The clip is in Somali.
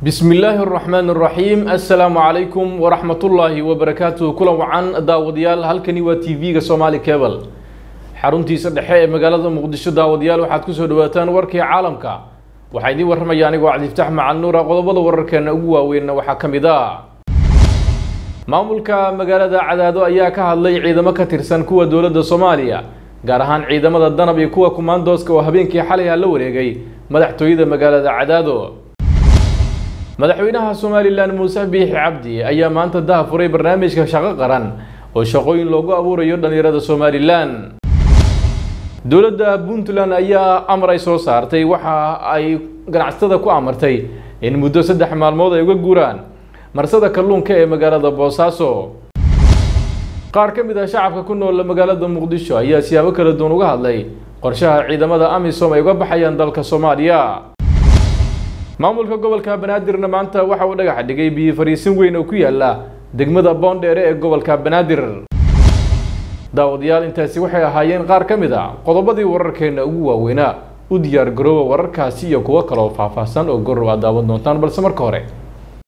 bismi illaahi araxmaan araxiim assalaamu calaykum waraxmatullaahi wabarakaatuh kulan wacan daawadayaal halkani waa t v-ga somaali cebal xaruntiisa dhexe ee magaalada muqdisho daawadayaal waxaad kusoo dhawaataan warkii caalamka waxaa idiin warramaya anigoo cabdiftaax macal nuura qodobada wararkeena ugu waaweynna waxaa ka mid ah maamulka magaalada cadaado ayaa ka hadlay ciidamo ka tirsan kuwa dowladda soomaaliya gaar ahaan ciidamada danab iyo kuwa kumaandooska oo habeenkii xalay ah la wareegay madaxtooyada magaalada cadaado madaxweynaha somalilan muuse biixi cabdi ayaa maanta daha furay barnaamijka shaqo qaran oo shaqooyin loogu abuurayo dhallinyarada somalilan dowladda puntland ayaa amar ay soo saartay waxa ay ganacsatada ku amartay in muddo saddex maalmood ay uga guuraan marsada kalluunka ee magaalada boosaaso qaar ka mid ah shacabka ku nool magaalada muqdisho ayaa siyaabo kala duwan uga hadlay qorshaha ciidamada amisom ay uga baxayaan dalka soomaaliya maamulka gobolka banaadirna maanta waxa uu dhagax dhigay biyo fariisin weyn oo ku yaala degmada boondheere ee gobolka banaadir daawadayaal intaasi waxay ahaayeen qaar ka mid a qodobadii wararkeena ugu waaweynaa u diyaar garooba wararkaasi iyo kuwo kaloo faahfaahsan oo gorow aad daawan doontaan balse marka hore